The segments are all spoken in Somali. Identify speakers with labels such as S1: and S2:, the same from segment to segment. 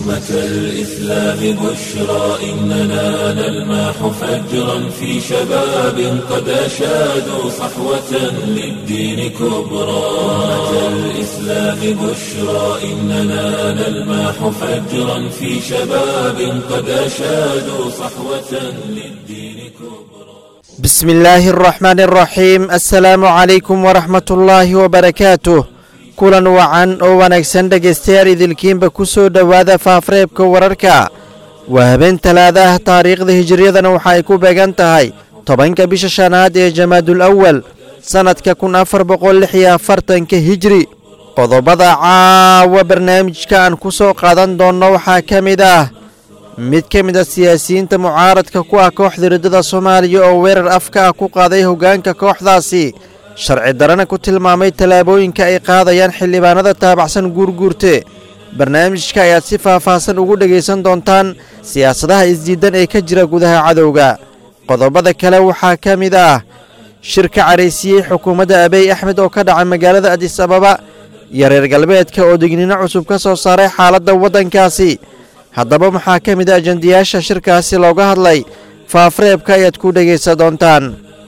S1: أمة الإسلام بشرى إننا نلمح فجرا في شباب قد أشادوا صحوة للدين كبرى أمة الإسلام بشرى إننا نلمح فجرا في شباب قد أشادوا صحوة للدين كبرى
S2: بسم الله الرحمن الرحيم السلام عليكم ورحمة الله وبركاته kulan wacan oo wanaagsan dhegaystayaal idilkiinba ku soo dhowaada faafreebka wararka waa habeen talaada ah taariikhda hijiriyadana waxa ay ku beegan tahay tobanka bisha shanaad ee jamaadul awal sannadka kun afar boqol lix iyo afartanka hijri qodobada caawa barnaamijka aan ku soo qaadan doonno waxaa ka mid ah mid ka mid a siyaasiyiinta mucaaradka ku ah kooxda riddada soomaaliya oo weerar afka ah ku qaaday hoggaanka kooxdaasi sharci darana ku tilmaamay tallaabooyinka ay qaadayaan xildhibaanada taabacsan guurguurte barnaamijka ayaad si faahfaahsan ugu dhegaysan doontaan siyaasadaha isdiidan ee ka jira gudaha cadowga qodobada kale waxaa ka mid ah shirka caraysiiyey xukuumadda abeey axmed oo ka dhacay magaalada adis ababa iyo reer galbeedka oo digniino cusub ka soo saaray xaaladda waddankaasi haddaba maxaa ka mid a ajandayaasha shirkaasi looga hadlay faafreebka ayaad ku dhegaysan doontaan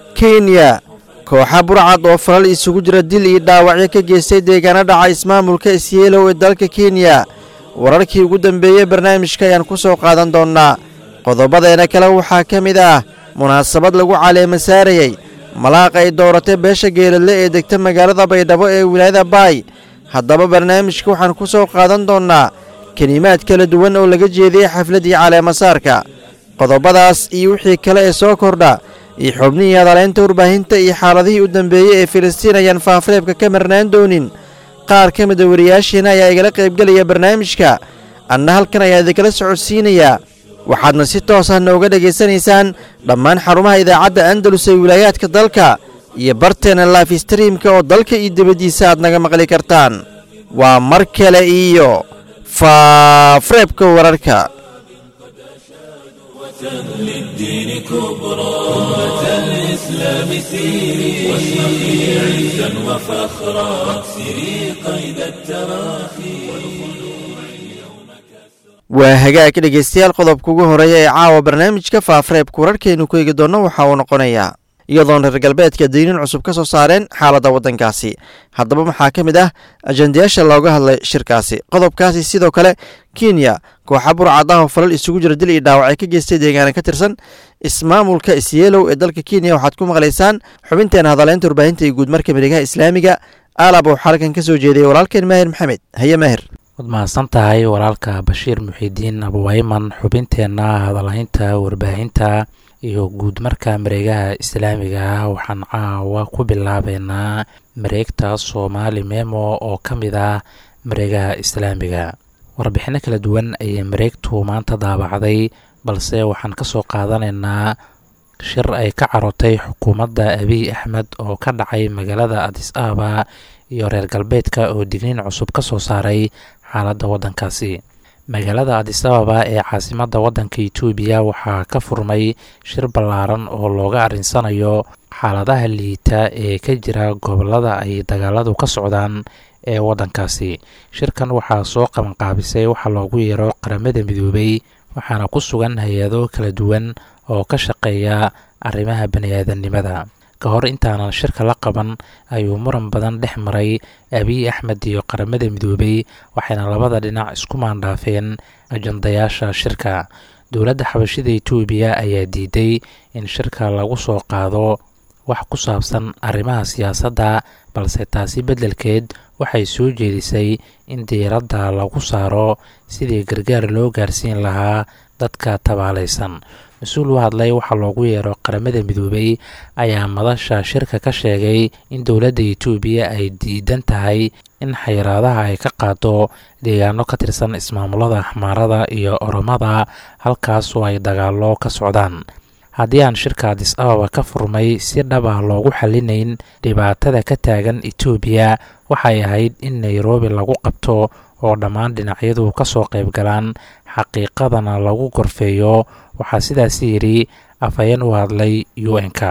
S2: kenya kooxa burcad oo falal isugu jira dil iyo dhaawacyo ka geystay deegaano dhaca ismaamulka isyeelow ee dalka kenya wararkii ugu dambeeyey barnaamijka ayaan ku soo qaadan doonnaa qodobadeena kale waxaa ka mid ah munaasabad lagu caleema saarayey malaaq ay dooratay beesha geeladle ee degta magaalada baydhabo ee wilaayada baay haddaba barnaamijka waxaan ku soo qaadan doonnaa kelimaad kala duwan oo laga jeediyey xafladdii caleemasaarka qodobadaas iyo wixii kale ee soo kordha iyo xubnihii hadaleynta warbaahinta iyo xaaladihii u dambeeyey ee filistiin ayaan faafreebka ka marnaan doonin qaar ka mida wariyaashiina ayaa igala qaybgelaya barnaamijka anna halkan ayaa idinkala socodsiinayaa waxaadna si toos ah nooga dhegaysanaysaan dhammaan xarumaha idaacadda andalus ee wilaayaadka dalka iyo barteena laif streamka oo dalka iyo dibaddiisa aad naga maqli kartaan waa mar kale iyo faafreebka wararka
S1: للدين كبرى أمة الإسلام سيري واشرقي عزا وفخرا واكسري قيد التراخي
S2: waa hagaag dhegaystayaal qodobka ugu horeeya ee caawa barnaamijka faafreebka wararkaynu ku eegi doonno waxaa uu noqonayaa iyadoon reer galbeedka diinin cusub ka soo saareen xaaladda waddankaasi haddaba maxaa ka mid ah ajandayaasha looga hadlay shirkaasi qodobkaasi sidoo kale kenya kooxa burcad ah oo falal isugu jira dil iyo dhaawacay ka geystay deegaana ka tirsan ismaamulka isyeelow ee dalka kenya waxaad ku maqlaysaan xubinteena hadaleynta warbaahinta iyo guudmarka miregaha islaamiga aalab oo xalkan ka soo jeediyay walaalkeen maahir maxamed haye maahir
S3: waad mahadsan tahay walaalka bashiir muxiidiin abuwayman xubinteenna hadalhaynta warbaahinta iyo guud marka mareegaha islaamiga ah waxaan caawa ku bilaabeynaa mareegta soomaali memo oo ka mid ah mareegaha islaamiga warbixino kala duwan ayay mareegtu maanta daabacday balse waxaan ka soo qaadanaynaa shir ay ka carotay xukuumadda abiy axmed oo ka dhacay magaalada adis ababa iyo reer galbeedka oo digniin cusub ka soo saaray xaaladda waddankaasi magaalada adis ababa ee caasimadda waddanka itoobiya waxaa ka furmay shir ballaaran oo looga arrinsanayo xaaladaha liita ee ka jira gobollada ay dagaaladu ka socdaan ee waddankaasi shirkan waxaa soo qabanqaabisay waxaa loogu yeero qaramada midoobay waxaana ku sugan hay-ado kala duwan oo ka shaqeeya arrimaha bani-aadamnimada ka hor intaanan shirka la qaban ayuu muran badan dhex maray abiy axmed iyo qaramada midoobay waxayna labada dhinac isku maandhaafeen ajandayaasha shirka dowladda xabashida itoobiya ayaa diiday in shirka lagu soo qaado wax ku saabsan arrimaha siyaasadda balse taasi beddelkeed waxay soo jeedisay in diiradda lagu saaro sidii gargaar loo gaarsiin lahaa dadka tabaalaysan mas-uul u hadlay waxaa loogu yeero qaramada midoobay ayaa madasha shirka ka sheegay in dowladda itoobiya ay diidan tahay in xayiraadaha ay ka qaado deegaano ka tirsan ismaamulada xmaarada iyo oromada halkaasoo ay dagaalo ka socdaan haddii aan shirka adis ababa ka furmay si dhaba loogu xallinayn dhibaatada ka taagan etoobiya waxay ahayd in nairobi lagu qabto oo dhammaan dhinacyadu ka soo qayb galaan xaqiiqadana lagu gorfeeyo waxaa sidaas yidhi afhayeen u hadlay u n-k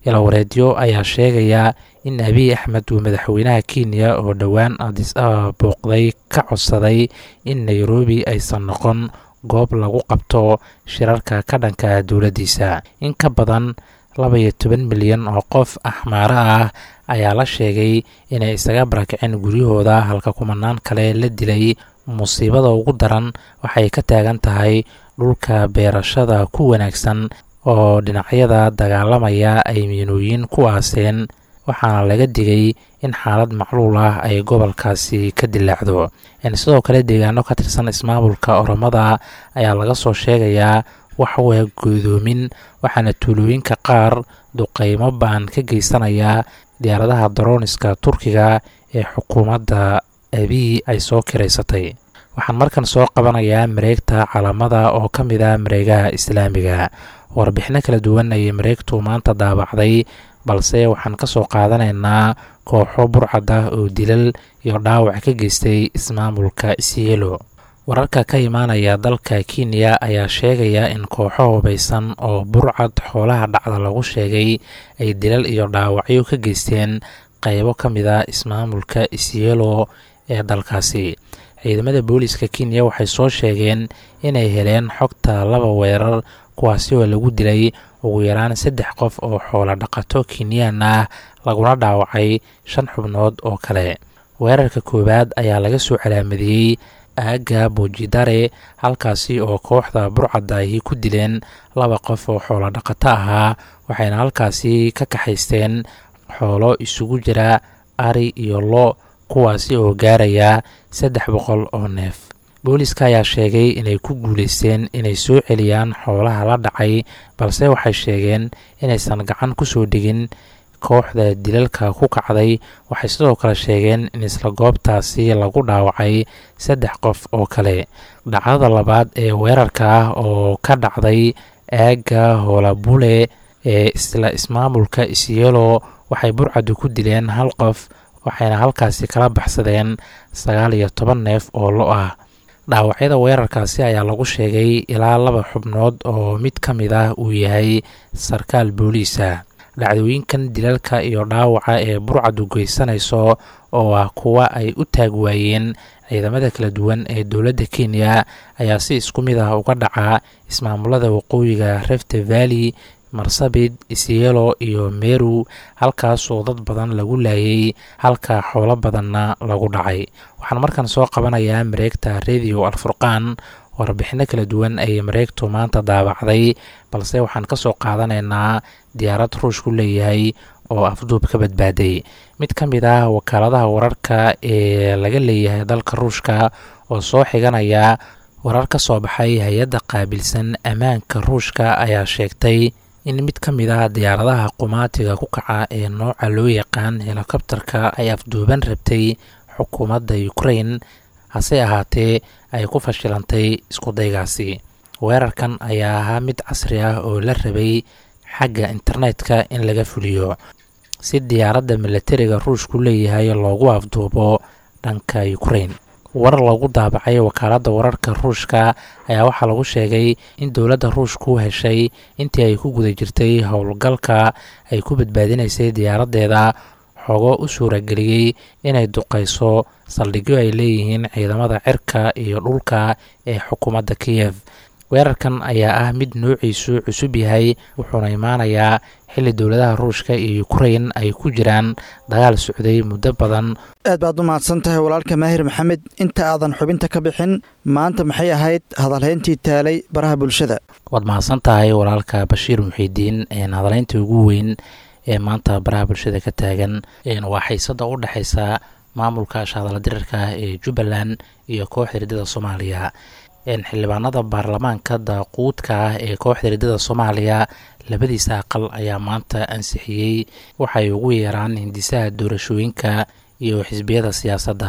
S3: ilawareedyo ayaa sheegaya in abiy axmed uu madaxweynaha kenya oo dhowaan adis ababa booqday ka codsaday in nairobi aysan noqon goob lagu qabto shirarka ka dhanka dowladdiisa in ka badan laba iyo toban milyan oo qof axmaaro ah ayaa la sheegay inay isaga barakiceen guryahooda halka kumanaan kale la dilay musiibada ugu daran waxay ka taagan tahay dhulka beerashada ku wanaagsan oo dhinacyada dagaalamaya ay miinooyin ku aaseen waxaana laga digay in xaalad macluul ah ay gobolkaasi ka dilaacdo sidoo kale deegaano ka tirsan ismaamulka oromada ayaa laga soo sheegayaa waxwaa goodoomin waxaana tuulooyinka qaar duqeymo baan ka geysanaya diyaaradaha darooniska turkiga ee xukuumadda abiy ay soo kiraysatay waxaan markan soo qabanayaa mareegta calaamada oo ka mid ah mareegaha islaamiga warbixino kala duwan ayay mareegtu maanta daabacday balse waxaan ka soo qaadanaynaa kooxo burcad ah oo dilal iyo dhaawac ka geystay ismaamulka isielo wararka ka imaanaya dalka kenya ayaa sheegaya in kooxo hubaysan oo burcad xoolaha dhacda lagu sheegay ay dilal iyo dhaawacyo ka geysteen qaybo ka mid a ismaamulka isielo ee dalkaasi ciidamada booliiska kenya waxay soo sheegeen inay heleen xogta laba weerar kuwaasi oo lagu dilay ugu yaraan saddex qof oo xoolo dhaqato kenyaan ah laguna dhaawacay shan xubnood oo kale weerarka koowaad ayaa laga soo calaamadiyey aagga boojidare halkaasi oo kooxda burcadda ahi ku dileen laba qof oo xoolo dhaqato ahaa waxayna halkaasi ka kaxaysteen xoolo isugu jira ari iyo lo kuwaasi oo gaaraya saddex boqol oo neef booliiska ayaa sheegay inay ku guulaysteen inay soo celiyaan xoolaha la dhacay balse waxay sheegeen inaysan gacan ku soo dhigin kooxda dilalka ku kacday waxay sidoo kale sheegeen in isla goobtaasi lagu dhaawacay saddex qof oo kale dhacdada labaad ee weerarka ah oo ka dhacday aagga hoolabule ee isla ismaamulka isyelo waxay burcadu ku dileen hal qof waxayna halkaasi kala baxsadeen sagaal iyo toban neef oo lo ah dhaawacyada weerarkaasi ayaa lagu sheegay ilaa laba xubnood oo mid ka mid ah uu yahay sarkaal booliisa dhacdooyinkan dilalka iyo dhaawaca ee burcadu geysanayso oo ah kuwa ay u taag waayeen ciidamada kala duwan ee dowladda kenya ayaa si isku mid ah uga dhaca ismaamulada waqooyiga reft valley marsabit isyelo iyo meru halkaasoo dad badan lagu laayay halka xoolo badanna lagu dhacay waxaan markan soo qabanayaa mareegta radio alfurqaan warbixino kala duwan ayay mareegtu maanta daabacday balse waxaan ka soo qaadanaynaa diyaarad ruushku leeyahay oo afduub ka badbaaday mid ka mid ah wakaaladaha wararka ee laga leeyahay dalka ruushka oo soo xiganaya warar ka soo baxay hay-adda qaabilsan ammaanka ruushka ayaa sheegtay in mid ka mid ah diyaaradaha qumaatiga ku kaca ee nooca loo yaqaan helikobterka ay afduuban rabtay xukuumadda ukrain hase ahaatee ay ku fashilantay iskudaygaasi weerarkan ayaa ahaa mid casri ah oo la rabay xagga internetka in laga fuliyo si diyaaradda milatariga ruushku leeyahay loogu afduubo dhanka ukrain warar lagu daabacay wakaaladda wararka ruushka ayaa waxaa lagu sheegay in dowladda ruushku heshay intii ay ku guda jirtay howlgalka ay ku badbaadinaysay diyaaraddeeda xogo u suurageliyey inay duqayso saldhigyo ay leeyihiin ciidamada cirka iyo dhulka ee xukuumadda kiyev weerarkan ayaa ah mid noociisu cusub yahay wuxuuna imaanayaa xilli dowladaha ruushka iyo ukrain ay ku jiraan dagaal socday muddo badan
S2: aad baad u mahadsan tahay walaalka maahir maxamed inta aadan xubinta ka bixin maanta maxay ahayd hadalhayntii taalay baraha bulshada
S3: waad mahadsan tahay walaalka bashiir muxiidiin hadalhaynta ugu weyn ee maanta baraha bulshada ka taagan waa xiisada u dhexaysa maamulka shahadala dirirka ee jubbaland iyo kooxda riddada soomaaliya xildhibaanada baarlamaanka daaquudka ah ee kooxda riddada soomaaliya labadiisa aqal ayaa maanta ansixiyey waxay ugu yeeraan hindisaha doorashooyinka iyo xisbiyada siyaasadda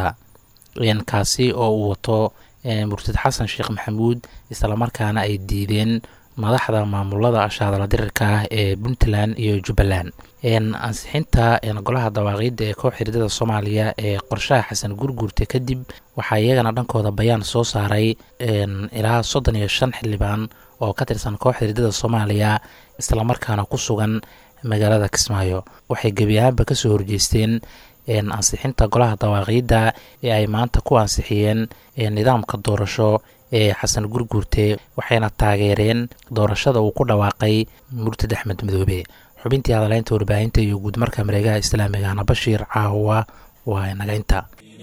S3: kaasi oo uu wato murtad xasan sheekh maxamuud islamarkaana ay diideen madaxda maamulada shahadala dirirka ah ee puntland iyo jubbaland ansixinta golaha dawaaqiidda ee kooxda riddada soomaaliya ee qorshaha xasan gurguurta kadib waxaa iyagana dhankooda bayaan soo saaray ilaa soddon iyo shan xildhibaan oo ka tirsan kooxda riddada soomaaliya islamarkaana ku sugan magaalada kismaayo waxay gebi ahaanba kasoo horjeesteen ansixinta golaha dawaaqiidda ee ay maanta ku ansixiyeen nidaamka doorasho ee xasan gurguurte waxayna taageereen doorashada uu ku dhawaaqay murtad axmed madoobe xubintii hadaleynta warbaahinta iyo guudmarka mareegaha islaamigana bashiir caawa waa nagaynta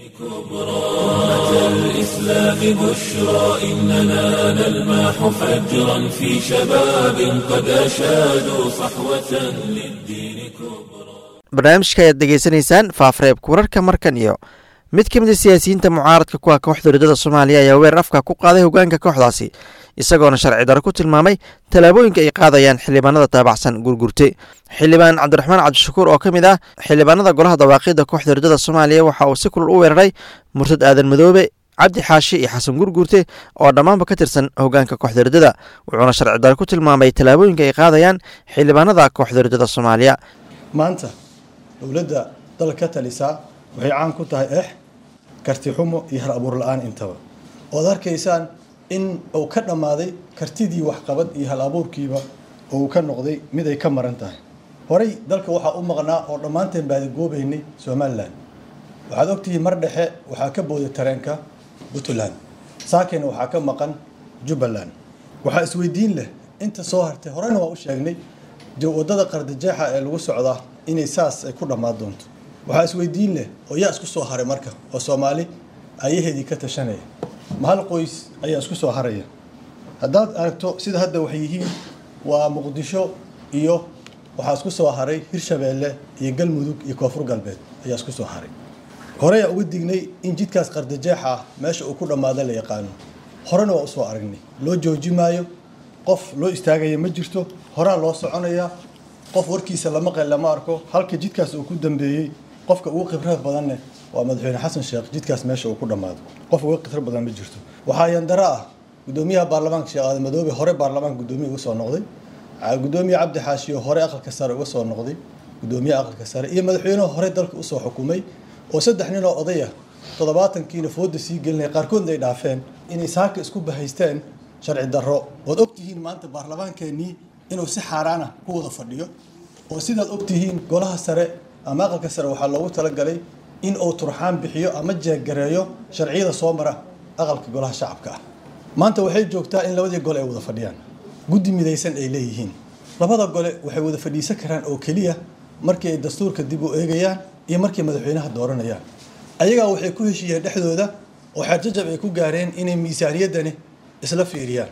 S1: أمة الإسلام بشرى إننا نلمح فجرا في شباب قد أشادوا صحوة للدين كبرى
S2: barnaamijka ayaad degeysanaysaan faafreebka wararka markan iyo mid ka mid a siyaasiyiinta mucaaradka kuwa kooxda ridada soomaaliya ayaa weerar afka ku qaaday hogaanka kooxdaasi isagoona sharci daro ku tilmaamay tallaabooyinka ay qaadayaan xildhibaanada taabacsan gurgurte xildhibaan cabdiraxmaan cabdishakuur oo ka mid ah xildhibaanada golaha dawaaqida kooxda ridada soomaaliya waxa uu si kulul u weeraray murtad aadan madoobe cabdi xaashi iyo xasan gurgurte oo dhammaanba ka tirsan hogaanka kooxda ridada wuxuuna sharci daro ku tilmaamay tallaabooyinka ay qaadayaan xildhibaanada kooxda ridada soomaaliya
S4: maanta dowladda dalka ka talisaa waxay caan ku tahay ex karti xumo iyo har abuur la-aan intaba ood arkaysaan in uu ka dhammaaday kartidii waxqabad iyo hal abuurkiiba oo uu ka noqday mid ay ka maran tahay horey dalka waxaa u maqnaa oo dhammaanteen baadigoobaynay somalilan waxaad ogtihiin mar dhexe waxaa ka booday tareenka puntland saakena waxaa ka maqan jubbaland waxaa isweydiin leh inta soo hartay horena waa u sheegnay wadada qardajeexa ee lagu socdaa inay saas ay ku dhammaan doonto waxaa isweydiin leh oo yaa isku soo haray marka oo soomaali ayaheedii ka tashanaya ma hal qoys ayaa isku soo haraya haddaad aragto sida hadda waxay yihiin waa muqdisho iyo waxaa isku soo haray hirshabeelle iyo galmudug iyo koonfur galbeed ayaa isku soo haray horeyaa uga dignay in jidkaas qardajeexa ah meesha uu ku dhammaada la yaqaano horena waa usoo aragnay loo jooji maayo qof loo istaagaya ma jirto horaa loo soconayaa qof warkiisa lama qel lama arko halka jidkaas uu ku dambeeyey qofka ugu khibrad badanne waa madaxweyne xasan sheekh jidkaas meesha uu ku dhammaado qof uga khibrad badan ma jirto waxaa yandaro ah gudoomiyaha baarlamaanka sheekh aadan madoobe hore baarlamaanka gudoomiya uga soo noqday gudoomiye cabdi xaashiyo hore aqalka sare uga soo noqday gudoomiyaha aqalka sare iyo madaxweynuhu hore dalka usoo xukumay oo saddex nin oo odaya toddobaatankiina fooda sii gelinaya qaarkoodna ay dhaafeen inay saaka isku bahaysteen sharci darro waad ogtihiin maanta baarlamaankeenii inuu si xaaraana ku wada fadhiyo oo sidaad ogtihiin golaha sare ama aqalka sare waxaa loogu talagalay in uu turxaan bixiyo ama jeeggareeyo sharciyada soo mara aqalka golaha shacabka ah maanta waxay joogtaa in labadii gole ay wada fadhiyaan guddi midaysan ay leeyihiin labada gole waxay wada fadhiisan karaan oo keliya markii ay dastuurka dib u eegayaan iyo markay madaxweynaha dooranayaan ayagaa waxay ku heshiiyeen dhexdooda oo xeerjajab ay ku gaareen inay miisaaniyaddani isla fiiriyaan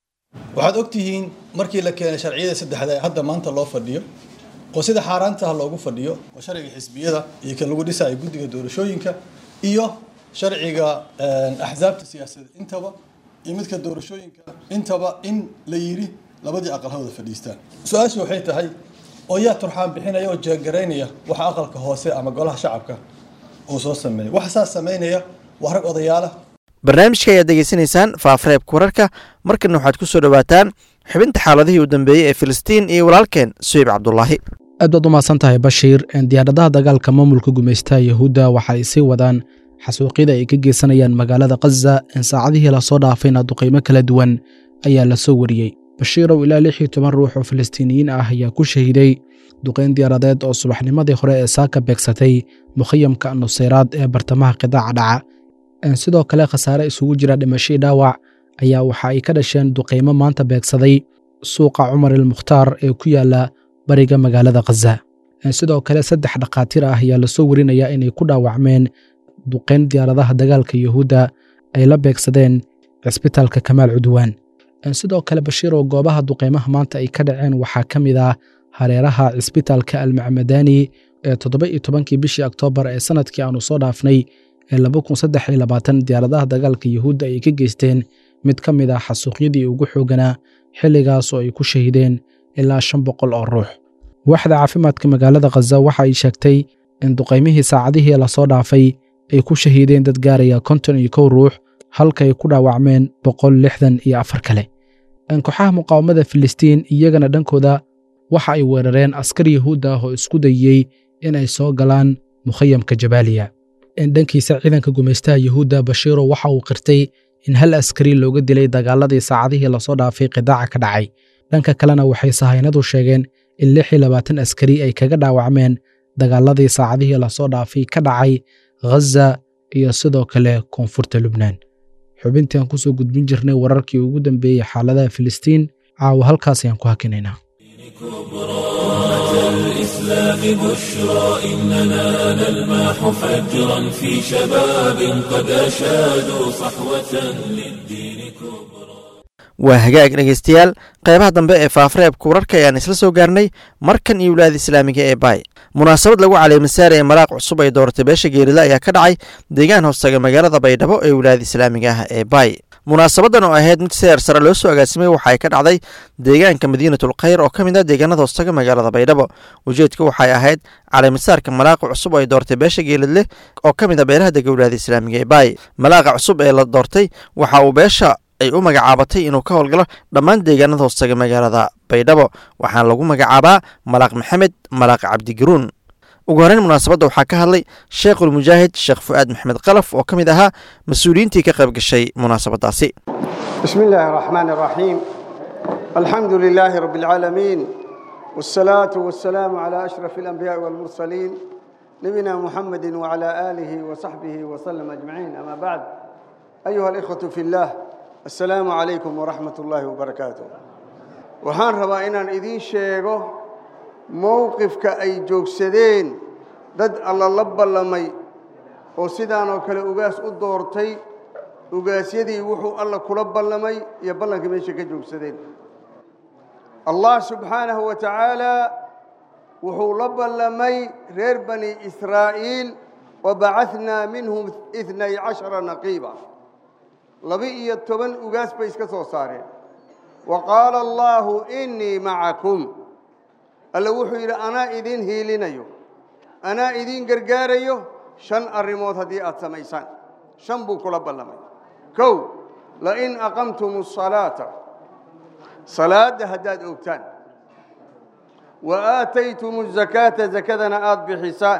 S4: waxaad ogtihiin markii la keenay sharciyada saddexda ee hadda maanta loo fadhiyo oo sida xaaraantaha loogu fadhiyo oo sharciga xisbiyada iyo kan lagu dhisayo guddiga doorashooyinka iyo sharciga axsaabta siyaasadeed intaba iyo midka doorashooyinka intaba in la yiri labadii aqal ha wada fadhiistaan su-aashu waxay tahay oo yaa turxaan bixinaya oo jeegaraynaya waxa aqalka hoose ama golaha shacabka uu soo sameeya waxa saas samaynaya waa rag odayaala
S2: barnaamijka ayaad degeysanaysaan faafreebka wararka markana waxaad ku soo dhowaataan xubinta xaaladihii u dambeeyey ee filistiin iyo walaalkeen suheyb cabdulaahi
S5: aad baad u mahadsan tahay bashiir diyaaradaha dagaalka maamulka gumaystaha yahuudda waxa ay sii wadaan xasuuqyada ay ka geysanayaan magaalada khaza saacadihii lasoo dhaafayna duqaymo kala duwan ayaa la soo wariyey bashiirow ilaa lix iyo toban ruux oo filistiiniyiin ah ayaa ku shahiday duqayn diyaaradeed oo subaxnimadii hore ee saaka beegsatay mukhayamka nuseyraad ee bartamaha qidaaca dhaca sidoo kale khasaare isugu jira dhimashii dhaawac ayaa waxa ay ka dhasheen duqaymo maanta beegsaday suuqa cumar ilmukhtaar ee ku yaala bariga magaalada khaza sidoo kale saddex dhakhaatiir ah ayaa lasoo warinayaa inay ku dhaawacmeen duqayn diyaaradaha dagaalka yuhuudda ay la beegsadeen cisbitaalka kamaal cudwaan sidoo kale bashiiroo goobaha duqaymaha maanta ay ka dhaceen waxaa ka mid ah hareeraha cisbitaalka almacmadani ee toddoba iyo tobankii bishii oktoobar ee sanadkii aanu soo dhaafnay ee laba kun saddex iyo labaatan diyaaradaha dagaalka yuhuudda ay ka geysteen mid ka mid ah xasuuqyadii ugu xooganaa xilligaas oo ay ku shahideen ilaa shan boqol oo ruux waaxda caafimaadka magaalada khaza waxa ay sheegtay in duqaymihii saacadihii lasoo dhaafay ay ku shahiideen dad gaaraya konton iyo kow ruux halka ay ku dhaawacmeen boqol lixdan iyo afar kale kooxaha muqaawamada filistiin iyagana dhankooda waxa ay weerareen askar yahuudda ah oo isku dayey inay soo galaan mukhayamka jabaaliya dhankiisa ciidanka gumaystaha yuhuudda bashiiro waxa uu qirtay in hal askari looga dilay dagaaladii saacadihii lasoo dhaafay qidaaca ka dhacay dhanka kalena waxay sahaynadu sheegeen in lix iyo labaatan askari ay kaga dhaawacmeen dagaaladii saacadihii lasoo dhaafay ka dhacay ghaza iyo sidoo kale koonfurta lubnaan xubintii aan kusoo gudbin jirnay wararkii ugu dambeeyey xaaladaha filistiin caawa halkaas ayaan ku hakinaynaa
S1: الإسلام بشرى إننا نلمح فجرا في شباب قد أشادوا صحوة للدين كبرى
S2: waa hagaag dhegaystayaal qeybaha dambe ee faafareebka wararka ayaan isla soo gaarnay markan iyo wilaayada islaamiga ee baay munaasabad lagu caleemisaar ee maraaq cusub ay dooratay beesha geerida ayaa ka dhacay deegaan hoostaga magaalada baydhabo ee wilaayada islaamiga ah ee baay munaasabadan oo ahayd mid seer sare loo soo agaasimay waxa ay ka dhacday deegaanka madiinatul khayr oo ka mid ah deegaanada hoostaga magaalada baydhabo ujeedka waxay ahayd caleemisaarka malaaqa cusub oo ay doortay beesha geeladleh oo ka mid ah beelaha dega wilaayada islaamiga ee baay malaaqa cusub ee la doortay waxa uu beesha ay u magacaabatay inuu ka howlgalo dhammaan deegaanada hoostaga magaalada baydhabo waxaana lagu magacaabaa malaaq maxamed malaaq cabdigaruun ugu horeyn munaasabadda waxaa ka hadlay sheekhulmujaahid sheekh fu'aad maxamed qalaf oo ka mid ahaa mas-uuliyiintii ka qayb gashay munaasabaddaasi
S6: بسم الله الرحمن الرحيم الحمد لله رب العالمين والصلاة والسلام على أشرف الأنبياء والمرسلين نبينا محمد وعلى آله وصحبه وسلم أجمعين أما بعد أيها الإخوة في الله السلام عليكم ورحمة الله وبركاته وحان ربا إنان إذين شيغو موقفك أي جوكسدين دد الله لبا لمي وسيدان وكلا أغاس أدورتي ugaasyadii wuxuu alla kula ballamay iyo ballanka meesha ka joogsadeen allah subxaanahu wa tacaalaa wuxuu la ballamay reer bani israa'iil wabacahnaa minhum itnay cashara naqiiba laba-iyo toban ugaas bay iska soo saareen wa qaala allaahu innii macakum alla wuxuu yidhi anaa idiin hiilinayo anaa idiin gargaarayo shan arrimood haddii aad samaysaan shan buu kula ballamay kow lain aqamtum الصalaaةa salaada haddaad ogtaan wa aataytum الzakaata zakadana aada bixisaan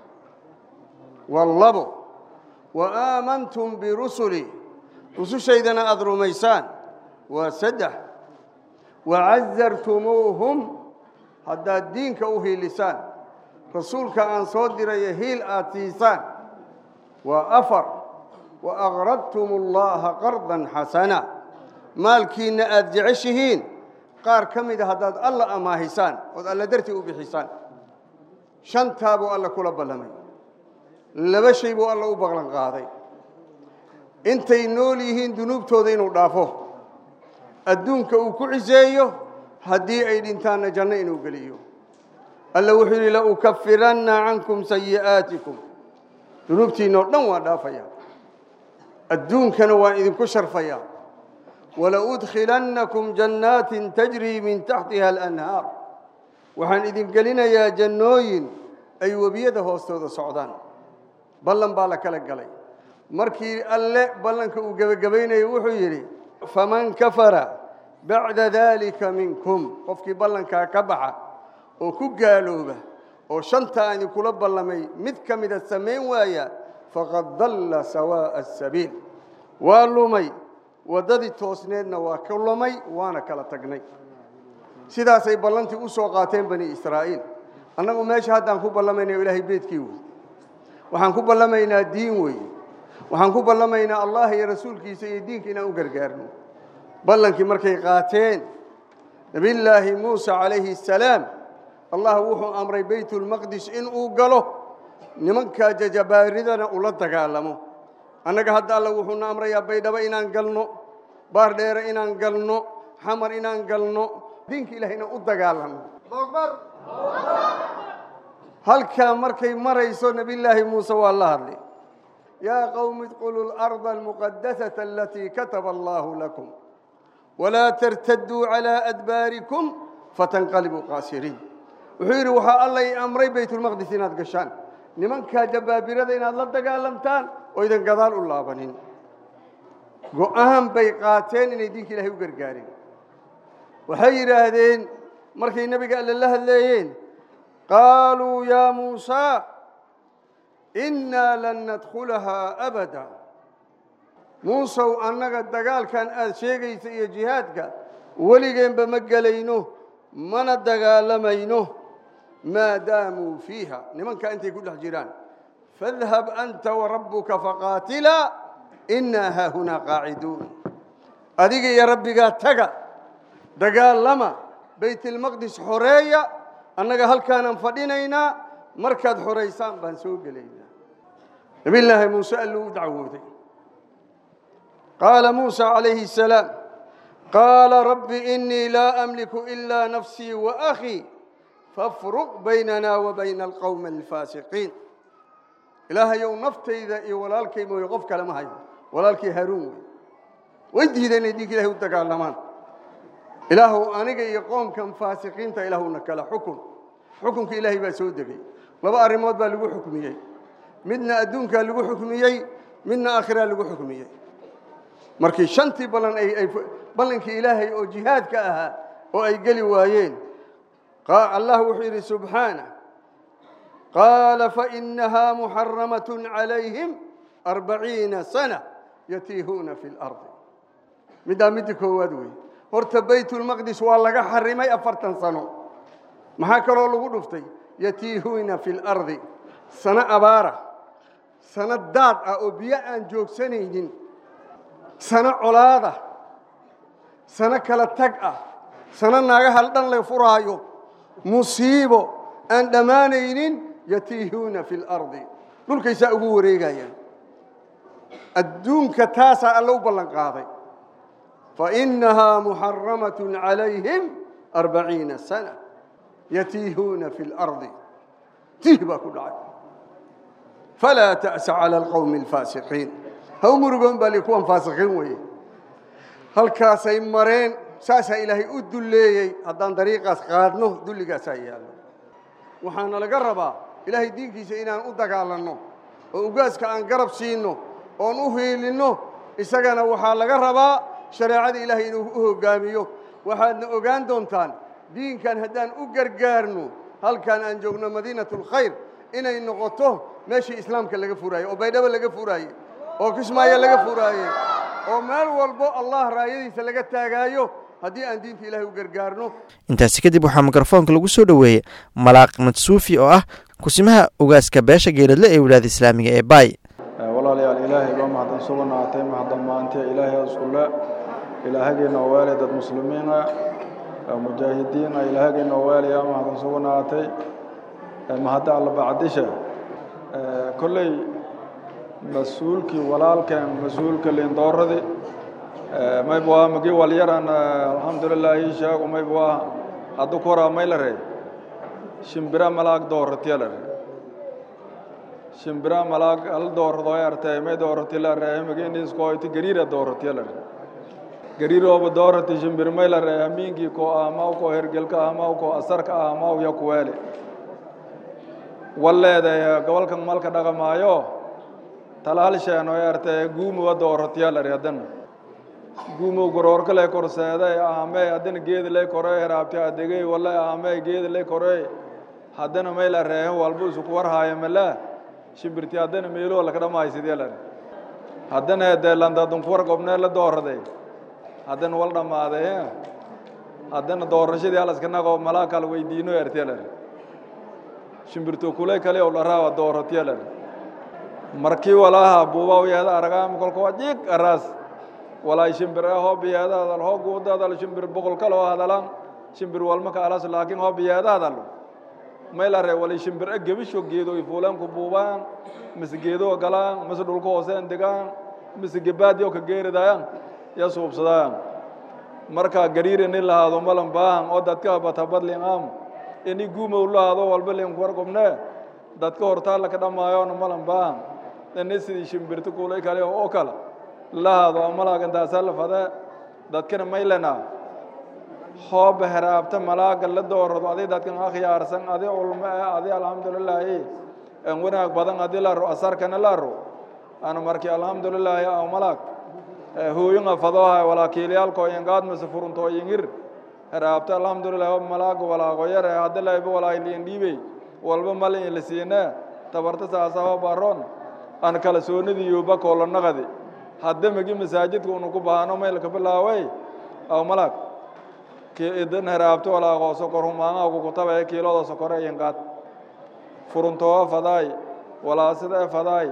S6: wallabo wa aamantum birusuli rusushaydana aada rumaysaan waa saddex wacazartumuuhum haddaad diinka u hiilisaan rasuulka aan soo diraya hiil aad siisaan waa afar وأغردتم الله قرضا حسنا مالكينا أد جعشهين قار كمد هداد الله أماهسان وذ الله درتي أبحسان شنتابو الله كل بلمي لبشيبو الله أبغلن قاضي intay nool yihiin dunuubtooda inuu dhaafo adduunka uu ku ciseeyo haddii ay dhintaanna janno inuu geliyo alla wuxuu yidhi laukafiranna cankum sayi'aatikum dunuubtiinoo dhan waa dhaafaya adduunkana waan idinku sharfayaa walaudkhilannakum jannaatin tajrii min taxtiha alanhaar waxaan idin gelinayaa jannooyin ay webiyada hoostooda socdaan ballan baa la kala galay markii alle ballanka uu gebagabaynayo wuxuu yidhi faman kafara bacda daalika minkum qofkii ballankaa ka baxa oo ku gaalooba oo shantaa idinkula ballamay mid ka mida samayn waaya faqad dalla sawaa'a asabiil waa lumay waddadii toosneedna waa ka lumay waana kala tagnay sidaasay ballantii u soo qaateen bani israa'iil annagu meesha haddaan ku ballamaynayo ilaahay beedkii wey waxaan ku ballamaynaa diin weeye waxaan ku ballamaynaa allah iyo rasuulkiisa iyo diinka inaan u gargaarno ballankii markay qaateen nebillaahi muusa calayhi assalaam allah wuxuu amray baytulmaqdis inuu galo nimankaa jajabaaridana ula dagaalamo annaga hadda alla wuxuuna amrayaa baydhabo inaan galno baardheere inaan galno xamar inaan galno diinka ilaah inaan u dagaalano halkaa markay marayso nebillaahi muuse waa la hadlay yaa qowmi idquluu larda almuqadasata alatii kataba allaahu lakum walaa tartaduu calaa adbaarikum fatanqalibuu qaasiriin wuxuu yidhi waxaa alla i amray baytulmaqdis inaad gashaan nimankaa jabaabirada inaad la dagaalamtaan oo idan gadaal u laabanin go'aan bay qaateen inay diinka ilahay u gargaareen waxay yidhaahdeen markay nebiga alle la hadleeyeen qaaluu yaa muusaa innaa lan nadkhulahaa abada muusow annaga dagaalkan aad sheegaysa iyo jihaadka weligeenba ma gelayno mana dagaalamayno maa daamuu fiiha nimankaa intay ku dhex jiraan fadhab anta warabbuka faqaatilaa innaa haahunaa qaaciduun adiga iyo rabbigaa taga dagaalama baytilmaqdis xoreeya annaga halkaanaan fadhinaynaa markaad xoraysaan baan soo gelaynaa nabillaahi muuse alluu u dacwooday qaala muusa calayhi asalaam qaala rabbi innii laa amliku ilaa nafsii wa akhii fafruq baynana wa bayna alqowmi alfaasiqiin ilaahayow naftayda iyo walaalkay mooye qof kale ma hayo walaalkii haaruun wey way diideen inay dhiig ilahay u dagaalamaan ilaahuw aniga iyo qoomkan faasiqiinta ilaahuna kala xukun xukunka ilaahay baa soo degay laba arrimood baa lagu xukmiyey midna adduunkaa lagu xukmiyey midna aakhiraa lagu xukmiyey markii shantii ballan ay ay ballankii ilaahay oo jihaadka ahaa oo ay geli waayeen allah wuxuu yidhi subxaanah qaala fainahaa muxaramat calayhim arbaciina sana yatiihuuna fi lardi middaa midda koowaad wey horta baytulmaqdis waa laga xarimay afartan sano maxaa kaloo lagu dhuftay yatiihuuna fi lardi sano abaara sano daad ah oo biyo aan joogsanaynin sano colaada sano kala tag ah sano naagaha dhan la furaayo musiibo aan dhammaanaynin yatiihuuna fi lardi dhulkaysaa ugu wareegayaan adduunka taasaa alla u ballan qaaday fainahaa muxaramat calayhim arbaciina sana yatiihuuna fi lardi tiih baa ku dhacay falaa ta'sa cala alqowmi alfaasiqiin ha u murugoon baa li kuwan faasiqiin weeye halkaasay mareen saasaa ilaahay u dulleeyey haddaan dariiqaas qaadno dulligaasaa yaallo waxaana laga rabaa ilaahay diinkiisa inaan u dagaalanno oo ugaaska aan garab siinno oon u hiilinno isagana waxaa laga rabaa shareecada ilaahay inuu u hoggaamiyo waxaadna ogaan doontaan diinkan haddaan u gargaarno halkan aan joogno madiinatulkhayr inay noqoto meeshii islaamka laga furaaye oo baydhabo laga furaaye oo kismaayo laga furaaye oo meel walbo allah raayadiisa laga taagaayo haddii aan diinta ilaahay u gargaarno
S2: intaasi kadib waxaa mikrofoonka lagu soo dhoweeyey malaaq madsuufi oo ah kusimaha ugaaska beesha geeladle ee wilaayada islaamiga ee baay
S7: walaalayaal ilaahay baa mahadsan suganaatay mahaddan maantiya ilaahay iskule ilaahageenna waali dad muslimiina mujaahidiina ilaahageenna waaliya mahadsan suganaatay mahadda alla bacdisha kolley mas-uulkii walaalkeen mas-uulka liindooradii mayb waa magi walyaran alxamdulilah ii sheego mayb waa haddu koraa may la rey shimbira malaag dooratya la rey shimbira malaag hal doorado artay may doorati la rey magiiniskoyti gariira dooratya la rey gariirooba doorati shimbir may la rey hamiinkii ko ahmaw ko hergelka ahmaw ko asarka ahmaw ya kuweeli walleeday gobolkan malka dhaqamaayo talaal sheeno artay guumuwa dooratya la rey haddana guumow goroorka lay korseeday aamey haddana geedi lay korey heraabti adegey walla aamey geedi lay korey haddana may la reehen walba isuku warhaayo mala shimbirti haddana meeluho laka dhammaysidee la haddana dee landadunkuwar gobnee la dooraday haddana wal dhammaaday haddana doorashadii halaska naqoo malaa kala weydiino ertee la shimbirto kulay kale oo dharaawa dooratye la markii walaaha buuba yeeda aragaam kolka waa jiig araas walaay shimbir hoo biyeeda hadal hoo guuda hadal shimbir boqol kaloo hadalan shimbir walma ka alas laakiin hoo biyeeda hadal may la ree wali shimbir a gebisho geedo ay fuulaan ku buubaan mise geedo galaan mise dhulka hooseen degaan mise gebaadi ka geeridayaan ya suubsadaan marka gariir ini lahaado malan baahan oo dadka batabadlin am ini guumow lahaado walba lin war gobne dadka hortaa laka dhamaayoona malan baahan ini sidii shimbirta kuulay kale oo kale lahaado malaagantaasa la fade dadkana maylena hooba heraabta malaaga la doorado adi dadkan akhyaarsan adi ulmo eh adi alxamdulilaahi en wanaag badan adi laro asarkana laro ana marki alxamdulilaahi aw malaag hooyinga fadoha walaakiilayaalko ingaadmase furunto yingir heraabta alxamdulilahi hob malaaga walaago yare haddi layba walaayliin dhiibey walba malin la siine tabarta saasa hob aroon an kala soonadiyoba koolo naqadi hadda magi masaajidka unu ku baahano maylka bilaaway aw malaag idan heraabto walaaqoo sokor humaangaa kukutabae kiilooda sokore yinqaad furuntooga fadaay walaasida fadaay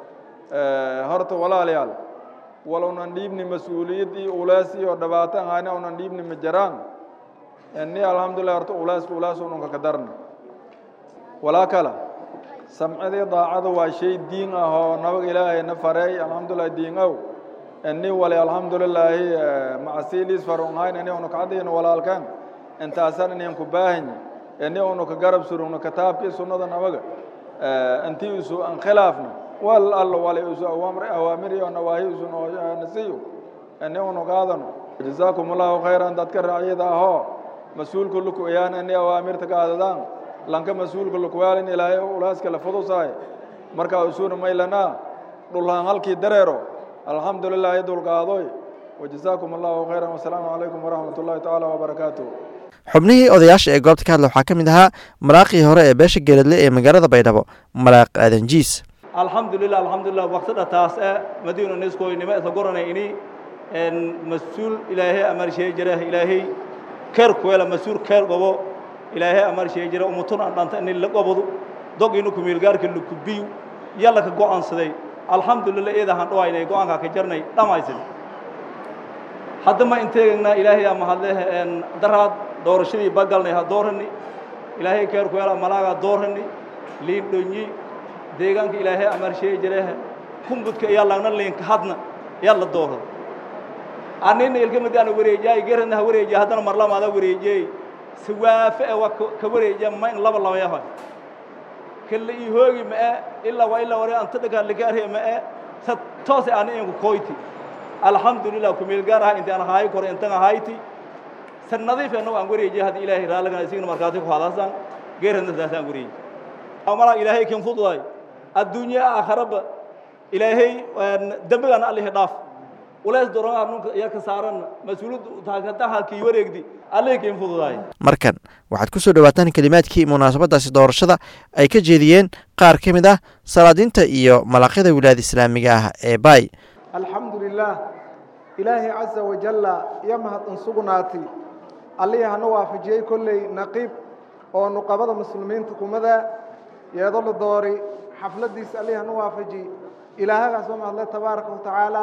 S7: horta walaalayaal walunan dhiibni mas-uuliyad iyo ulees iyo dhibaato ahayna unan dhiibni ma jaraan ni alxamdulilah horta uleeska ulees ununka ka darna walaa kala samcidii daacada waa shay diin ah oo nabaga ilaahayna fareey alxamdulilah diin ow ini wali alxamdulilaahi macasiiliis farunhayn ini unu kacadiina walaalkan intaasan inin ku baahanyi ini unu ka garab surugno kitaabkii sunnada nabaga intii isu an khilaafna wal allo wali isu awaamir iyo nawaahi isu nasiyo ini unu qaadano jazaakum allahu khayran dadka raaciyada ahoo mas-uulka lukuiyaan ini awaamirta qaadadaan lanka mas-uulka lukuwaalin ilaahay ulaaska la fudusaay markaa usuna maylanaa dhulhaan halkii dareero alxamdu lilah dulqaadoy wajazaakum allahu khayran wasalaamu calaykum waraxmat ullahi tacaala wabarakaatuh
S2: xubnihii odayaasha ee goobta ka hadla waxaa ka mid ahaa maraaqii hore ee beesha geeladle ee magaalada baydhabo maraaq aadan jiis
S8: alxamdulilah alxamdulilah waqtida taas e madiinu niskoynimo isla goranay ini mas-uul ilaahay amarsheey jira ilaahay keer kuwela mas-uul keer gobo ilaahay amarsheey jira umutun aan dhanta ini la gobodu dog inu kumiilgaarka lukubiyu yalla ka go'aansaday alxamdulilah eedahaan dhawaynay go-aankaa ka jarnay dhammaysin hadda ma inteegagnaa ilaahay ama hadle daraad doorashadii bagalnay ha doorani ilaahay keer kuwela malaagaa doorani liin dhonyi deegaanka ilaahay amarsheey jirehe kumbudka iyaa lagna liinka hadna yaa la doorada anina ilkamid ana wareejiyaay geradna ha wareejiya haddana marlamaada wareejiyey siwaafe e waa ka wareejiya ma in laba laba yahay kala ii hoogi ma'e ilaa waa ilaa wari anta dhagaa lagaarhe ma'e sa toose ana inku koyti alxamdulilah kumeelgaar aha intaan ahaayi kore intan ahayti sa nadiif annagu aan wareejiya hadda ilaahay raallagana isigna markaati ku hadasaan geeradna saasaan wareeji malaa ilaahay kin fududay adduunye aakharaba ilaahay dembigana allihi dhaaf ulays doronaa nunka iyo ka saaran mas-uuliyadda taakatahalkii wareegdi allihi kin fududay
S2: markan waxaad ku soo dhowaataan kelimaadkii munaasabadaasi doorashada ay ka jeediyeen qaar ka mid ah salaadiinta iyo malaqyada wilaayada islaamiga ah ee baay
S9: alxamdu lilaah ilaahay casa wajalla iyo mahadin sugnaati allihii hana waafajiyey kolley naqiib oo nuqabada muslimiinta kumada yeedo la doori xafladdiisa allihii hana waafaji ilaahagaas waa mahadle tabaaraka wa tacaala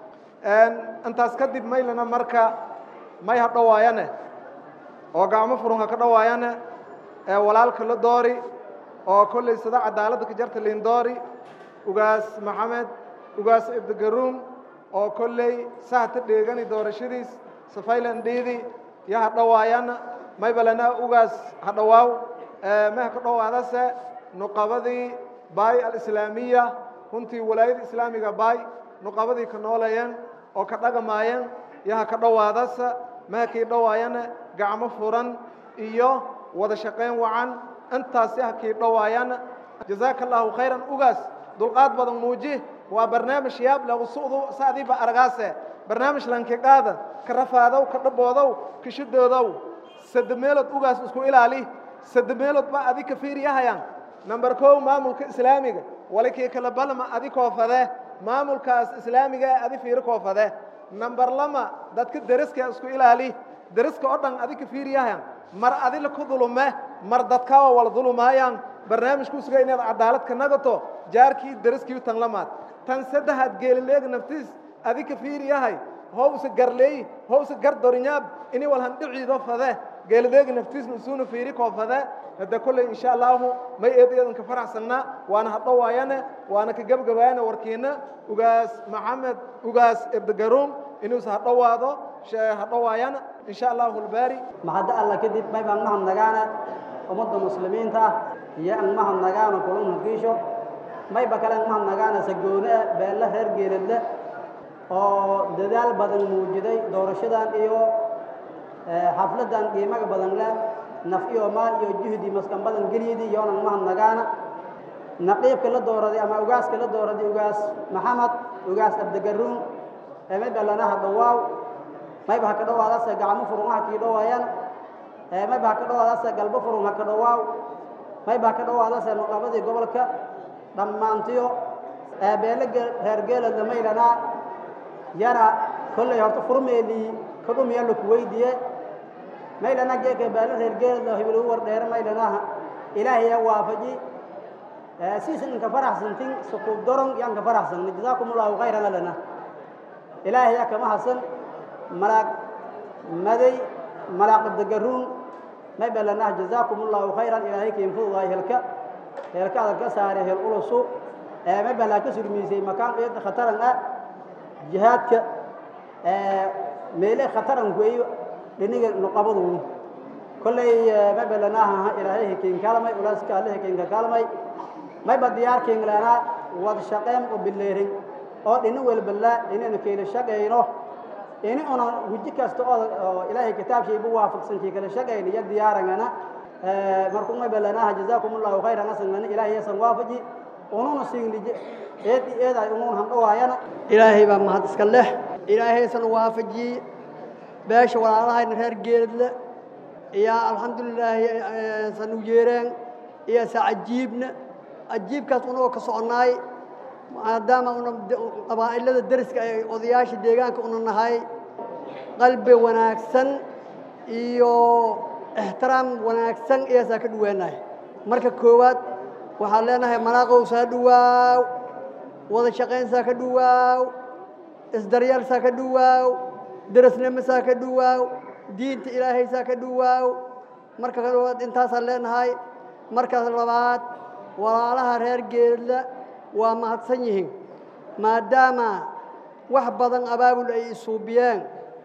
S9: intaas kadib maylana marka may ha dhowaayane oo gacmo furun ha ka dhowaayane ee walaalka la doori oo kolley sida cadaaladda ka jarta liin doori ugaas maxamed ugaas ibdigaruum oo kolley sahta dheegani doorashadiis safaylan dhiidi yo ha dhowaayana maybalana ugaas ha dhowaaw may ha ka dhowaadase nuqabadii baay alislaamiya runtii walaayada islaamiga baay nuqabadii ka noolayeen oo ka dhagamaayeen yo ha ka dhowaadase may ha kii dhowaayana gacmo furan iyo wada shaqayn wacan intaasi ha kii dhowaayana jazaaka allaahu khayran ugaas dulqaad badan muuji waa barnaamij yaab leh usu'du saadiiba argaase barnaamij lankiqaada ka rafaadow ka dhaboodow ka shidoodow sadde meelood ugaas isku ilaali sadde meelood ba adi ka fiiriyahayaan number kow maamulka islaamiga wali kii kala balma adi koofade maamulkaas islaamiga ee adi fiiri koofade number lama dadka deriska isku ilaali deriska oo dhan adi ka fiiriyahayaan mar adila ku dulume mar dadkaa wala dulumaayaan barnaamijku suga inaad cadaalad ka nagato jaarkii deriskii tan lamaad tan saddexaad geelileeg naftiis adi ka fiiriyahay howse garleey howse gar dorinyaab ini walhan dhiciido fade geelileeg naftiisna isuuna fiiri koo fade hadda kolley insha allaahu may eedayadan ka faraxsannaa waana hadhowaayane waana ka gebgabaayane warkiina ugaas maxamed ugaas ibdigaruum inuusa hadhowaado hadhowaayana insha allahu albaari
S10: maxadda alla kadib may baan mahadnagaana ummadda muslimiinta ah iyo an mahadnagaana kulan hakiisho mayba kale an mahadnagaana sagoone ah beelle reer geeladle oo dadaal badan muujiday doorashadan iyo xafladdan qiimaga badan leh naf iyo maal iyo juhdi maskan badan geliyadii yoonan mahadnagaana naqiibka la dooraday ama ugaaska la dooraday ugaas maxamed ugaas abdigaruun ee mayba lanaha dhawaaw mayba ha ka dhowaadase gacmo furun ha kii dhowaayaan mayba ha ka dhowaadase galbo furun ha ka dhowaaw mayba ha ka dhowaadase nuqabadii gobolka dhammaantiyo beele reer geeladna maylanaa yana kolley horta furmeelii kadhumiya laku weydiye maylana geeka baalin reer geelada hibil u wardheere maylanaha ilaahay yaa waafaji siisan inka faraxsantin sukuub doron yaanka faraxsan jazaakum allahu khayran alana ilaahay yaa kama hasan malaag maday malaaq dagaruun may balanaha jazaakum allahu khayran ilaahay kiinfududaay helka helka adag ka saare hel ulusu may balaa ka surmiisay makaan eeda khataran ah jihaadka meele khataran weeyo dhiniga nuqabadu kolley may balanaha ilaahay hikiin kaalmay ulaaska alle hikiinka kaalmay may ba diyaarkiin lana wad shaqeyn u bileerin oo dhini walbala inaynu keela shaqeyno ini una guji kasta oo ilaahay kitaabshiibu waafaqsankii kala shaqeyno iyo diyaarangana markuu may balanaha jazaakum allahu khayran asanana ilaahay yasan waafaji ununa siinlije eed eeday unun handhawaayana
S11: ilaahay baa mahad iska leh ilaahaysan waafajiyey beesha walaalahayna reer geeladle iyo alxamdulilaahi san u yeereen iyo sa cajiibna cajiibkaas unagoo ka soconnaay maadaama una qabaa'ilada deriska ay odayaasha deegaanka una nahay qalbi wanaagsan iyo ixtiraam wanaagsan iyaasaa ka dhaweenahay marka koowaad waxaan leenahay malaaqow saa dhawaaw wada shaqaynsaa ka dhawaaw isdaryaalsaa ka dhawaaw derasnimasaa ka dhawaaw diinta ilaahaysaa ka dhawaaw marka koowaad intaasaan leenahay markaas labaad walaalaha reer geedla waa mahadsan yihiin maadaama wax badan abaabul ay isuubiyeen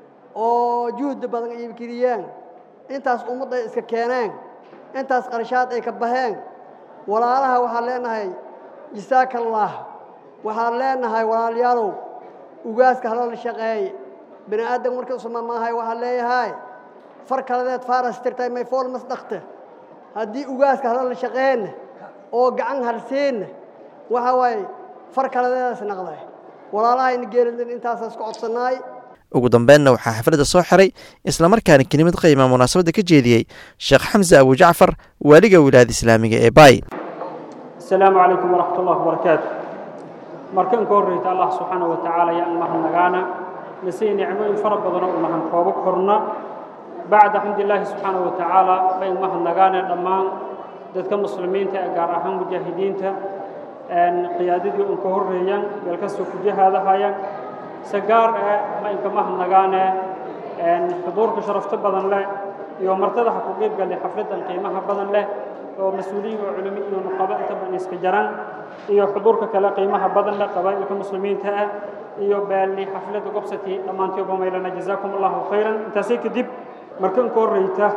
S11: oo juhdi badan ay geliyeen intaas ummadda ay iska keeneen intaas qarshaad ay ka baheen walaalaha waxaan leenahay jisaaka allah waxaan leenahay walaalayaalow ugaaska halala shaqeeye bini aadam markii usama maahay waxaan leeyahay far kaladeed faaras tirtay may fool mas dhakte haddii ugaaska halala shaqeeyna oo gacan halseenna waxa waaye far kaladeedaas naqday walaalahayna geeladin intaasaas ku codsanaay
S2: ugu dambeynna waxaa xafladda soo xiray islamarkaana kelimad qiima munaasabadda ka jeediyey sheekh xamse abujacfar waaliga wilaayada islaamiga ee baay
S12: asalaamu calaykum waraxmat ullahi wabarakaatu markan ka horreyta allah subxaana wa tacaala yaan mahadnagaana nasii nicmooyin fara badanoo u nahan koobo korna bacda xamdilaahi subxaana wa tacaala bayn mahadnagaane dhammaan dadka muslimiinta ee gaar ahaan mujaahidiinta qiyaadadii un ka horreeyaan meel kastoo ku jihaadahayaan se gaar eh ma inka mahadnagaane xuduurka sharafto badan leh iyo martada ha ku qiibgalle xafladdan qiimaha badan leh oo mas-uuliyiin oo culimo iyo nuqabo inta badan iska jaran iyo xuduurka kale qiimaha badan leh qabaa'ilka muslimiinta ah iyo baalli xafladda gobsati dhammaantiyoba maylana jazaakum allahu khayran intaasi kadib markan ka horreyta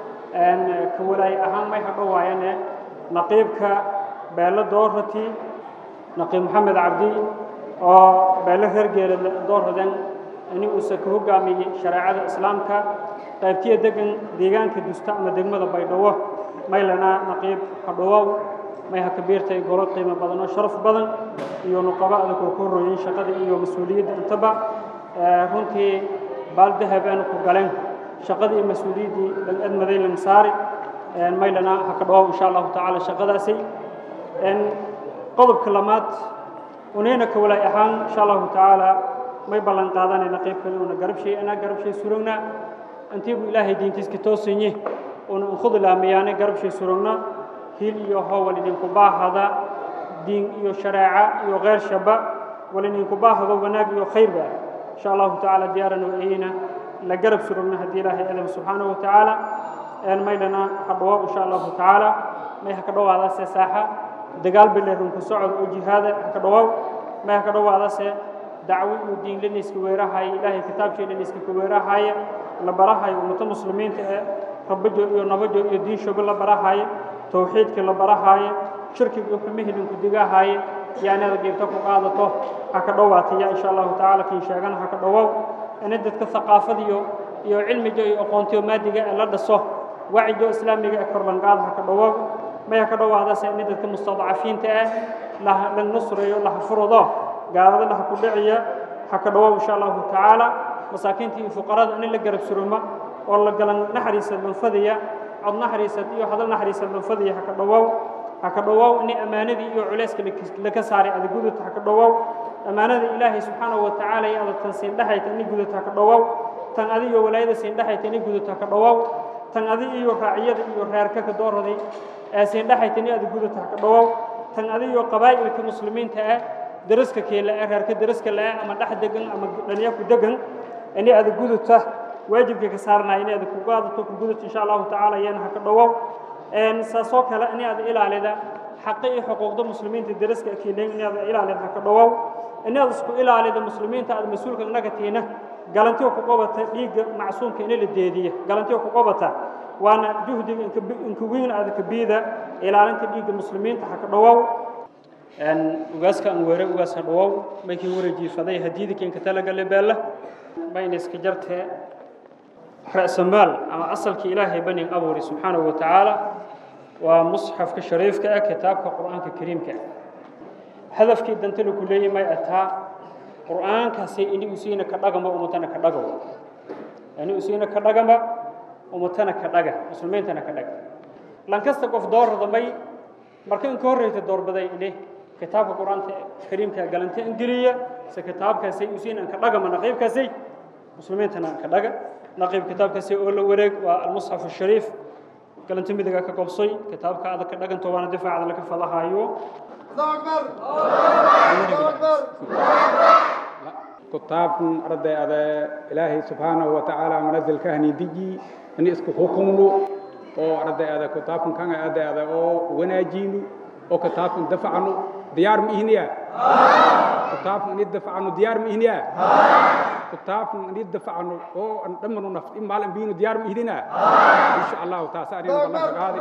S12: ka walaay ahaan may hadhowaayane naqiibka beelo doorati naqiib maxamed cabdi oo beelo reer geelad doorradan ini uusa ka hoggaamiyey shareecada islaamka qaybtiya degan deegaanka dusta ama degmada baydhabo maylana naqiib hadhowow may ha kabiirtay golo qiimo badan oo sharaf badan iyo nuqabo adag oo ku horrooyin shaqada iyo mas-uuliyadda intaba runtii baal dahab aanu ku galeen shaqadii iyo mas-uuliyaddii admaday lamsaari maylana ha ka dhawow insha allahu tacaala shaqadaasi qodobka lamaad unayna ka walaay ahaan insha allahu tacaala may ballan qaadanayna qaybkani una garabshay anaa garabshay surogna intiibu ilaahay diintiiska toosinye una ukhudlaamiyaane garabshay surogna hil iyo howal idinku baahada diin iyo shareeca iyo kheyr shaba wal idinku baahado wanaag iyo khayrba insha allahu tacaala diyaarana waayeyna la garab surogna haddii ilaahay adam subxaanahu wa tacaala maylana hadhawo insha allahu tacaala may ha ka dhowaadase saaxa dagaal bileerunku socod oo jihaada ha ka dhawow may ha ka dhowaadase dacwo iyo diin laniska weerahaya ilaahay kitaabshii laniska ka weerahaya la barahayo ummata muslimiinta ee rabajo iyo nabajo iyo diinshoba la barahaya towxiidkii la barahaya shirkiga iyo xumihii linku digahaya yaanada geebta ku qaadato ha ka dhowaataya insha allahu tacaala kiin sheegana ha ka dhawow ini dadka haqaafadiyo iyo cilmiga iyo aqoontiyo maadiga ee la dhaso wacigo islaamiga ee korlanqaada ha ka dhawow maya ka dhowaadase ini dadka mustadcafiinta ah la nusrayo la hafurudo gaalada laha ku dhiciya ha ka dhawow insha allahu tacaala masaakiinta iyo fuqarada ini la garab suruma oo la galan naxariisa lunfadiya cod naxariisad iyo hadal naxariisa lunfadiya ha ka dhawow ha ka dhawow ini ammaanadii iyo culayska laka saaray ada gudubta ha ka dhawow ammaanada ilaahay subxaanahu wa tacaala iyo ada tan siin dhexayta ini gudubta ha ka dhawow tan adiyo walaayada siin dhexayta ini gudubta ha ka dhawow tan adi iyo raaciyada iyo reerka ka doorraday aasiin dhaxayta ni ada gudata ha ka dhowow tan adi iyo qabaa'ilka muslimiinta ah daraska keela ah reerka daraska la ah ama dhex degan ama dhalinya ku degan ini ada gudata waajibka ka saarnaya ini ada ku qaadato ku gudata insha allahu tacaala iyana ha ka dhowow saasoo kale ini ada ilaalida xaqi iyo xuquuqda muslimiinta daraska keelayn ini ada ilaalida ha ka dhowow ini ada isku ilaalida muslimiinta ada mas-uulka inaga tiina galantiyo ku qabata dhiigga macsuumka in la deediya galantiyo ku qabata waana juhdiga inka weyn aada kabiida ilaalinta dhiigga muslimiinta ha ka dhowow ugaaska aan weere ugaas ha dhowow maykii wareejiifaday hadiidi keenka talagale beella mayna iska jartee ra'samaal ama asalkii ilaahay banin abuuri subxaanahu wa tacaala waa musxafka shariifka ah kitaabka qur'aanka kariimka ah hadafkii dantana ku leeyahy may ataa qur'aankaasi ini usiina ka dhagama umatana ka dhagaw ini usiina ka dhagama umatana ka dhaga muslimiintana ka dhaga lankasta qof doorada may marka in ka horreyta doorbaday ini kitaabka qur'aanka kariimka galanta ingeliya se kitaabkaasi usiina ka dhagama naqiibkaasi muslimiintana ka dhaga naqiib kitaabkaasi oo la wareeg waa almusxaf ashariif galanta midiga ka gobsay kitaabka adag ka dhaganto waana difaacda laga fadahayo
S13: kutaabkan arday ada ilaahay subxaanahu wa tacaala manazilka hani diji ini isku xukumno oo arday ada kutaabkan kan arday ada oo wanaajino oo kitaabkan dafacno diyaar ma ihniya kitaabkan ini dafacno diyaar ma ihniya kitaabkan ini dafacno oo an dhamano naf in maalin biino diyaar ma ihdina insha allahu taas arina ballan kagaadi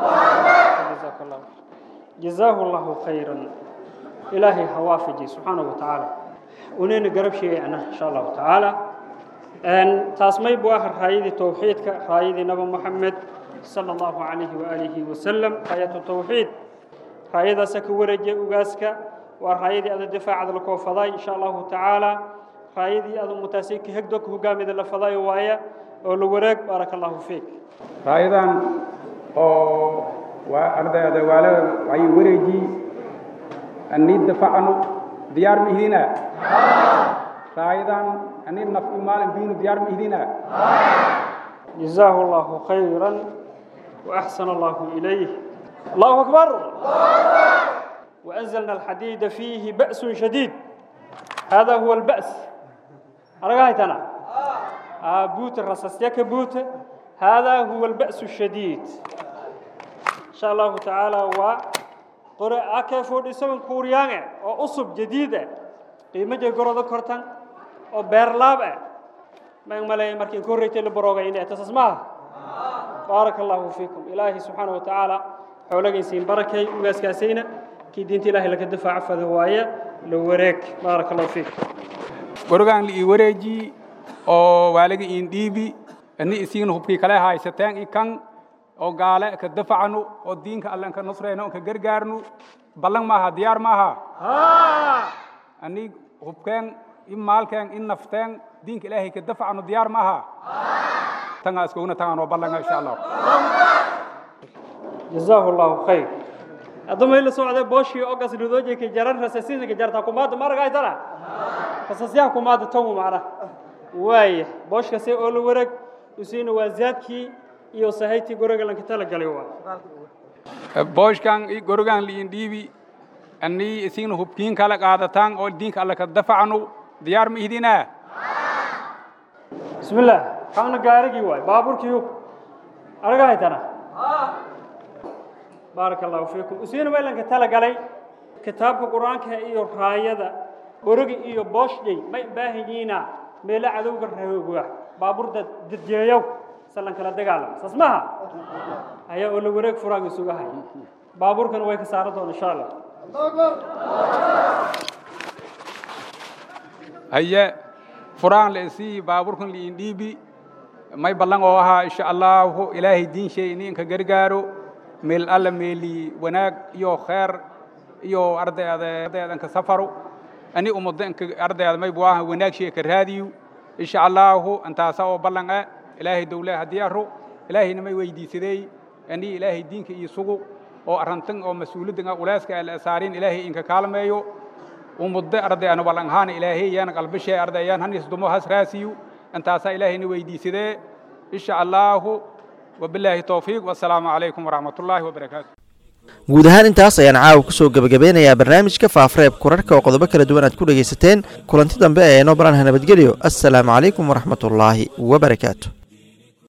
S12: جزاه الله خيرا إلهي حوافجي سبحانه وتعالى ونين قرب شيء أنا إن شاء الله تعالى أن تاسمي بواخر هايدي توحيدك هايدي نبي محمد صلى الله عليه وآله وسلم آية التوحيد هايدا سكورجي وغاسك وهايدي هذا الدفاع على الكوفضاي إن شاء الله تعالى هايدي هذا متاسيك هكدوك هو قامد الفضاي وايا ولو ورق بارك الله فيك
S13: هايدا أو waa ardayda waala waxay wareeji ani dafacno diyaar ma ihdina raayadan ani naf maalin biinu diyaar ma ihdina
S12: جزاه الله خيرا وأحسن الله إليه الله أكبر وأنزلنا الحديد فيه بأس شديد هذا هو البأس أرغايتنا بوت الرصاص بوت هذا هو البأس الشديد إن شاء الله تعالى و قرأ أكفو ديسون كوريان أو أصب جديدة قيمة جرودة كرتان أو بيرلاب ما يملأ مركين كوريتي لبروغا إني أتسمع بارك الله فيكم إلهي سبحانه وتعالى حولك يسين بركة وغاس كاسينا كي دينتي إلهي لك الدفاع فذوايا لو وريك بارك الله فيك
S13: gorogan li wareeji oo waaliga in dhiibi ani isiin hubkii kale haysateen i kan oo gaale ka dafacno oo diinka allan ka nusrayno ka gargaarno ballan maaha diyaar maaha ani hubkeen in maalkeen in nafteen diinka ilaahay ka dafacno diyaar maaha tanga iskuguna tagaan oo ballanga insha allah
S12: جزاه الله خير أدوما إلا سوعة بوشي أوغاس لودوجي كي جران رساسين كي جرتا كوماد مارغا ايتنا رساسيها كوماد تومو معنا واي بوش كسي أولو ورق وسين وزادكي iyo sahaytii guriga lanka tala galay waa
S13: booshkan i gorogan liin dhiibi ani isiin hubkiin kala qaadataan oo diinka alla ka dafacno diyaar ma ihdinaa
S12: بسم الله كان غارغي واي بابور كيو ارغا هيتنا بارك الله فيكم اسين ويلان كتلا غلي كتاب القران iyo raayada guriga iyo booshday may baahiyiina meel cadowga reeyoga baabuur dad dadjeeyow salan kala dagaalam sasmaha ayaa oo la wareeg furaaga sugahay baabuurkan way ka saaran doonaa insha Allah
S13: haye furaan la isii baabuurkan liin dhiibi may ballan oo ahaa insha allahu ilaahay diin shay in ka gargaaro meel alla meeli wanaag iyo kheer iyo ardayda ardaydan ka safaro ani ummadan ka ardayda may buaha wanaag shay ka raadiyo insha allahu antaasa oo ballan ah ilaahay dawlaha diyaaro ilaahayna may weydiisaday ani ilaahay diinka iyo sugu oo arrantan oo mas-uuliyadda ulaaska la saarin ilaahay inka kaalmeeyo umudda ardayana ballan ahaan ilaahay yaana qalbishee ardayaan hanis dumo has raasiyo intaasaa ilaahayna weydiisadee insha allaahu wabilaahi towfiiq wasalaamu calaykum waraxmat ullaahi wabarakaatu
S2: guud ahaan intaas ayaan caawa kusoo gebagabeynayaa barnaamijka faafreeb kurarhka oo qodobo kala duwan aad ku dhegaysateen kulanti dambe ee noo baranha nabadgelyo assalaamu calaykum waraxmatullaahi wabarakaatu